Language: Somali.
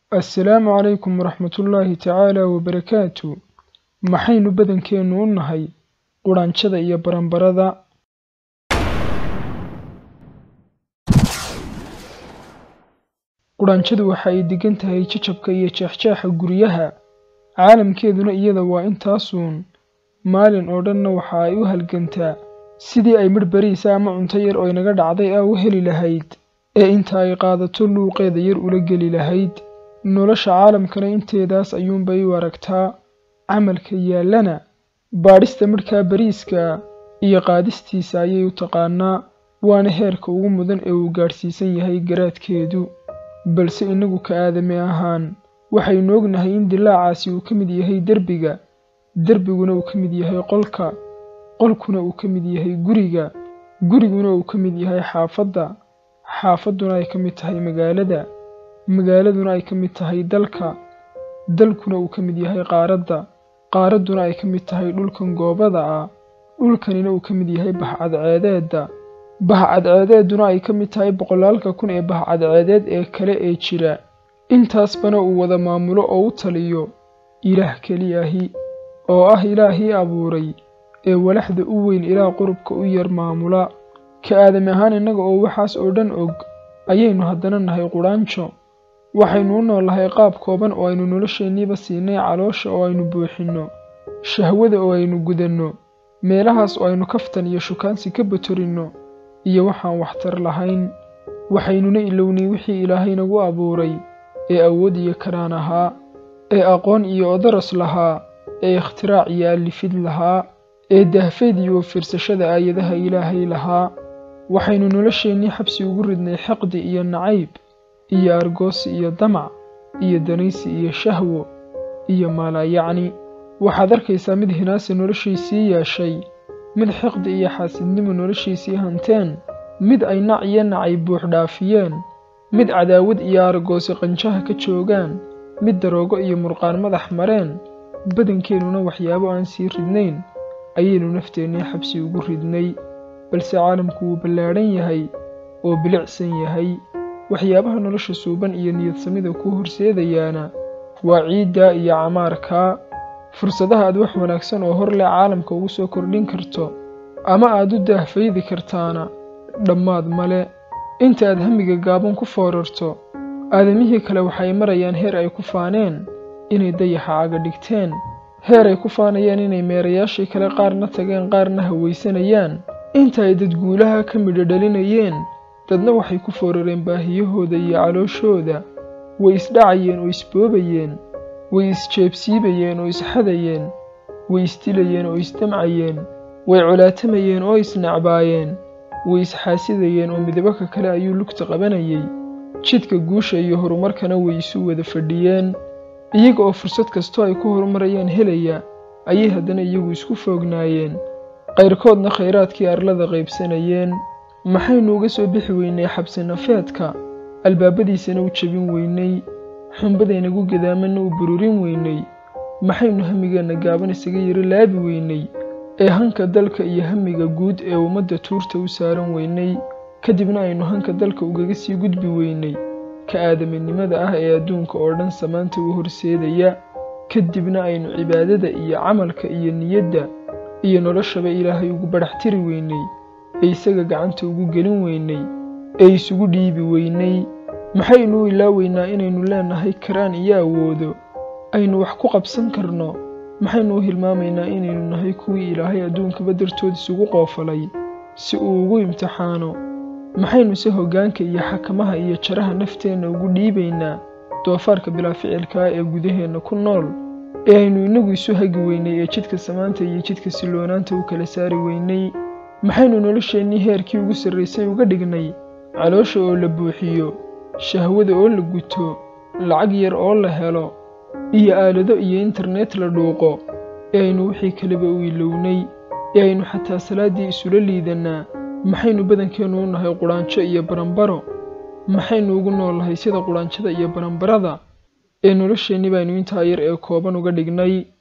assalaamu calaykum waraxmatullaahi tacaala wabarakaatu maxaynu badankeennu u nahay qudhanjada iyo baranbarada qudhanjadu waxa ay degan tahay jajabka iyo jeexjeexa guryaha caalamkeeduna iyada waa intaasuun maalin oo dhanna waxa ay u halgantaa sidii ay midh bariisa ama cunto yar oo inaga dhacday ah u heli lahayd ee inta ay qaadato luuqeeda yar ula geli lahayd nolosha caalamkana inteedaas ayuunbay u aragtaa camalka yaallana baadhista midhkaa bariiska iyo qaadistiisa ayay u taqaanaa waana heerka ugu mudan ee uu gaadhsiisan yahay garaadkeedu balse innagu ka aadami ahaan waxaynu ognahay in dilaacaasi uu ka mid yahay derbiga derbiguna uu ka mid yahay qolka qolkuna uu ka mid yahay guriga guriguna uu ka mid yahay xaafadda xaafadduna ay ka mid tahay magaalada magaaladuna ay ka mid tahay dalka dalkuna uu ka mid yahay qaaradda qaaradduna ay ka mid tahay dhulkan goobada ah dhulkanina uu ka mid yahay bahcadceedeedda bahcadceedeeduna ay ka mid tahay boqolaalka kun ee bahcadceedeed ee kale ee jira intaasbana uu wada maamulo oo u taliyo ilaah keliyahi oo ah ilaahii abuuray ee walaxda u weyn ilaa qurubka u yar maamula ka aadami ahaan innaga oo waxaas oo dhan og ayaynu haddana nahay qudhaanjo waxaynu u noolahay qaab kooban oo aynu nolosheenniiba siinay caloosha oo aynu buuxinno shahwada oo aynu gudanno meelahaas oo aynu kaftan iyo shukaansi ka batorinno iyo waxaan waxtar lahayn waxaynuna ilownay wixii ilaahay nagu abuuray ee awood iyo karaan ahaa ee aqoon iyo odaras lahaa ee ikhtirac iyo allifid lahaa ee dahfeed iyo fiirsashada aayadaha ilaahay lahaa waxaynu nolosheennii xabsi ugu ridnay xiqdi iyo nacayb iyo argoosi iyo damac iyo danaysi iyo shahwo iyo maalaayacni waxaad arkaysaa mid hinaasi noloshiisii yeeshay mid xiqdi iyo xaasidnimo noloshiisii hanteen mid ay nac iyo nacay buux dhaafiyeen mid cadaawad iyo argoosi qanjaha ka joogaan mid daroogo iyo murqaan madax mareen badankeenuna waxyaabo aan sii ridnayn ayaynu nafteennii xabsi ugu ridnay balse caalamku wuu ballaadhan yahay oo bilicsan yahay waxyaabaha nolosha suuban iyo niyadsamida ku horseedayaana waa ciiddaa iyo camaarkaa fursadaha aad wax wanaagsan oo hor leh caalamka ugu soo kordhin karto ama aad u daahfaydi kartaana dhammaad male inta aad hamiga gaaban ku foorarto aadamihii kale waxay marayaan heer ay ku faaneen inay dayaxa caga dhigteen heer ay ku faanayaan inay meerayaashii kale qaarna tageen qaarna hawaysanayaan inta ay dadguulaha ka midho dhalinayeen dadna waxay ku foorareen baahiyahooda iyo calooshooda way isdhacayeen oo isboobayeen way isjeebsiibayeen oo isxadayeen way isdilayeen oo isdamcayeen way colaatamayeen oo isnacbaayeen way isxaasidayeen oo midabaka kale ayuu lugta qabanayay jidka guusha iyo horumarkana way isu wada fadhiyeen iyaga oo fursad kastoo ay ku horumarayaan helaya ayay haddana iyagu isku foognaayeen qayrkoodna khayraadkii arlada qaybsanayeen maxaynu uga soo bixi weynay xabsi nafeedka albaabadiisana u jebin weynay xumbadaynagu gadaamanna u bururin weynay maxaynu hamigeenna gaaban isaga yaro laabi weynay ee hanka dalka iyo hamiga guud ee ummadda tuurta u saaran weynay kadibna aynu hanka dalka ugaga sii gudbi weynay ka aadaminimada ah ee adduunka oo dhan samaanta u horseedaya kadibna aynu cibaadada iyo camalka iyo niyadda iyo noloshaba ilaahay ugu badhax tiri weynay ee isaga gacanta ugu gelin weynay ee isugu dhiibi weynay maxaynu u ilaaweynaa inaynu leenahay karaan iyo awoodo aynu wax ku qabsan karno maxaynu u hilmaamaynaa inaynu nahay kuwii ilaahay adduunkaba dartood isugu qoofalay si uu ugu imtixaano maxaynuse hoggaanka iyo xakamaha iyo jaraha nafteenna ugu dhiibaynaa doofaarka bilaa ficilkaa ee gudaheenna ku nool ee aynu innagu isu hagi weynay ee jidka samaanta iyo jidka silloonaanta u kala saari weynay maxaynu nolosheennii heerkii ugu sarraysay uga dhignay caloosha oo la buuxiyo shahwada oo la guto lacag yar oo la helo iyo aalado iyo internet la dhuuqo ee aynu wixii kaleba u ilownay ee aynu xataa salaaddii isula liidannaa maxaynu badankeennu u nahay qudhaanjo iyo baranbaro maxaynu ugu noolnahay sida qudhaanjada iyo baranbarada ee nolosheenni baynu intaa yar ee kooban uga dhignay